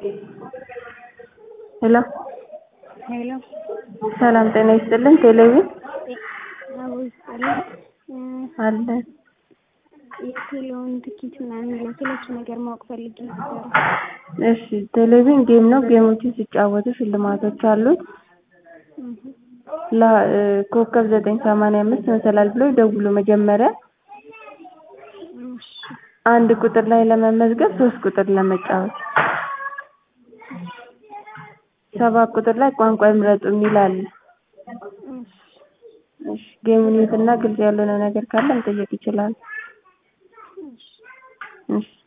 ሄሎ ሄሎ ሰላም ጤና ይስጥልን ቴሌቪዥን አዎ ይስጥልኝ አለ የቴሌውን ትኬት ምናምን የሚለው ስለሱ ነገር ማወቅ ፈልጌ ነበር። እሺ ቴሌቪዥን ጌም ነው ጌሞችን ሲጫወቱ ሽልማቶች አሉት ላ ኮከብ ዘጠኝ ሰማንያ አምስት መሰላል ብለው ይደውሉ መጀመሪያ እሺ አንድ ቁጥር ላይ ለመመዝገብ ሶስት ቁጥር ለመጫወት ሰባት ቁጥር ላይ ቋንቋ ይምረጡ የሚል አለ እሺ እሺ ጌሙን ይዩትና ግልጽ ያልሆነ ነገር ካለ መጠየቅ ይችላሉ እሺ እሺ